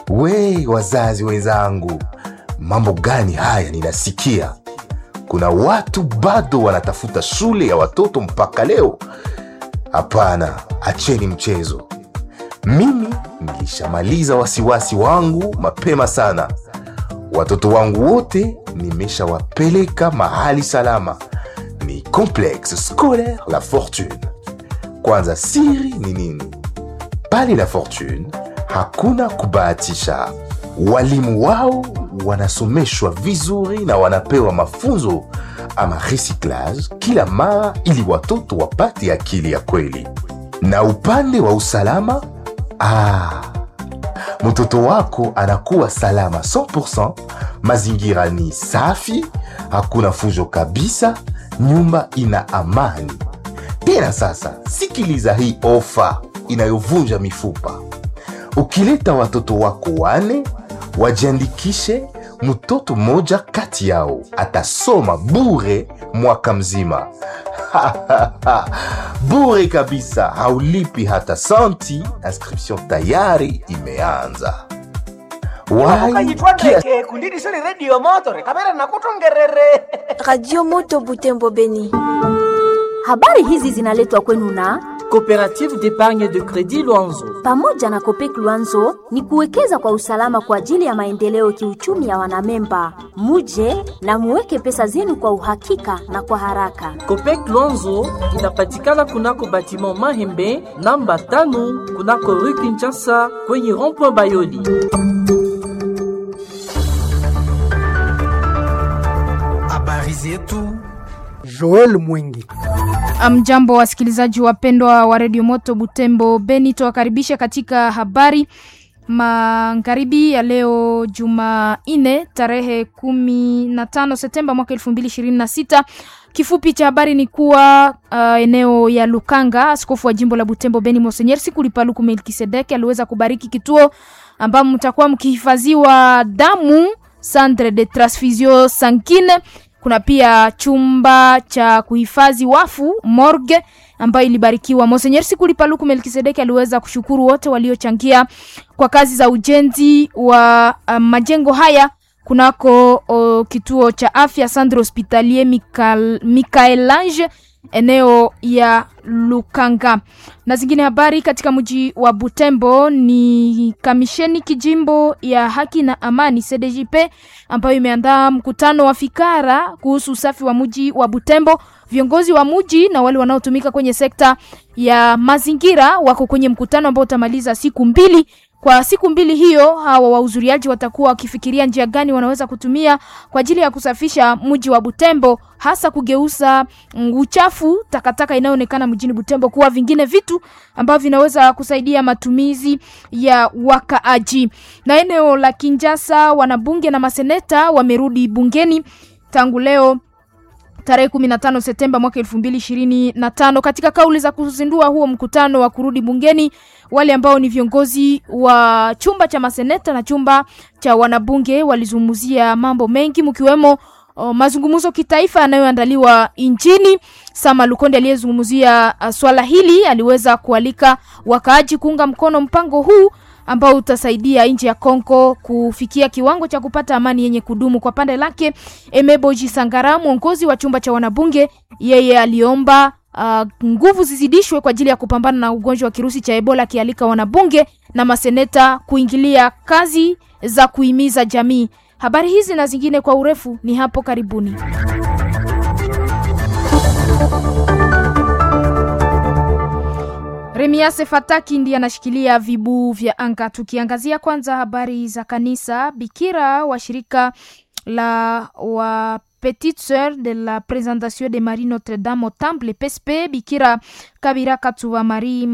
We wazazi wenzangu, mambo gani haya ninasikia? Kuna watu bado wanatafuta shule ya watoto mpaka leo. Hapana, acheni mchezo. Mimi nilishamaliza wasiwasi wangu mapema sana. Watoto wangu wote nimeshawapeleka mahali salama, ni Complexe Scolaire La Fortune. Kwanza, siri ni nini? Pale La Fortune hakuna kubahatisha. Walimu wao wanasomeshwa vizuri na wanapewa mafunzo ama recyclage kila mara, ili watoto wapate akili ya kweli. Na upande wa usalama, ah, mtoto wako anakuwa salama 100%. Mazingira ni safi, hakuna fujo kabisa, nyumba ina amani. Tena sasa, sikiliza hii ofa inayovunja mifupa. Ukileta watoto wako wane, wajiandikishe. Mtoto mmoja kati yao atasoma bure mwaka mzima. bure kabisa, haulipi hata santi. Inscription tayari imeanza. Wai, ukanyitwa kia- ndeke kundidisoni redio motore kamera nakutongerere Radio Moto Butembo Beni. Habari hizi zinaletwa kwenu na Coopérative d'épargne de crédit Luanzo. pamoja na Kopek Luanzo ni kuwekeza kwa usalama kwa ajili ya maendeleo kiuchumi ya wanamemba. Muje na muweke pesa zenu kwa uhakika na kwa haraka. Copec Luanzo inapatikana kunako batiment Mahembe namba tano kunako rue Kinshasa kwenye rond-point Bayoli. Habari zetu Joel Mwingi. Mjambo wasikilizaji wapendwa wa redio Moto Butembo Beni, tuwakaribisha katika habari magharibi ya leo Jumanne tarehe kumi na tano Septemba mwaka elfu mbili ishirini na sita. Kifupi cha habari ni kuwa uh, eneo ya Lukanga, askofu wa jimbo la Butembo Beni Monsenyer Sikulipaluku Melkisedeki aliweza kubariki kituo ambamo mtakuwa mkihifadhiwa damu centre de transfusion sanguine kuna pia chumba cha kuhifadhi wafu morgue ambayo ilibarikiwa. Monsenyer Sikulipaluku Melkisedeki aliweza kushukuru wote waliochangia kwa kazi za ujenzi wa uh, majengo haya kunako o, kituo cha afya Centre Hospitalier Michael, Michaelange eneo ya Lukanga. Na zingine habari katika mji wa Butembo ni kamisheni kijimbo ya haki na amani CDJP ambayo imeandaa mkutano wa fikara kuhusu usafi wa mji wa Butembo. Viongozi wa mji na wale wanaotumika kwenye sekta ya mazingira wako kwenye mkutano ambao utamaliza siku mbili. Kwa siku mbili hiyo, hawa wahudhuriaji watakuwa wakifikiria njia gani wanaweza kutumia kwa ajili ya kusafisha mji wa Butembo, hasa kugeuza mm, uchafu, takataka inayoonekana mjini Butembo kuwa vingine vitu ambavyo vinaweza kusaidia matumizi ya wakaaji. Na eneo la Kinjasa, wanabunge na maseneta wamerudi bungeni tangu leo tarehe 15 Septemba mwaka 2025. Katika kauli za kuzindua huo mkutano wa kurudi bungeni, wale ambao ni viongozi wa chumba cha maseneta na chumba cha wanabunge walizungumzia mambo mengi mkiwemo o, mazungumzo kitaifa yanayoandaliwa nchini. Sama Lukonde aliyezungumzia uh, swala hili aliweza kualika wakaaji kuunga mkono mpango huu ambao utasaidia nchi ya Kongo kufikia kiwango cha kupata amani yenye kudumu. Kwa pande lake, Emeboji Sangara, mwongozi wa chumba cha wanabunge, yeye aliomba uh, nguvu zizidishwe kwa ajili ya kupambana na ugonjwa wa kirusi cha Ebola, akialika wanabunge na maseneta kuingilia kazi za kuhimiza jamii. Habari hizi na zingine kwa urefu ni hapo karibuni. Remiase Fataki ndiye anashikilia vibu vya anga. Tukiangazia kwanza habari za kanisa, bikira wa shirika la wa Petite Sœur de la Présentation de Marie Notre Dame au Temple PSP, bikira Kabira Katuwa Marie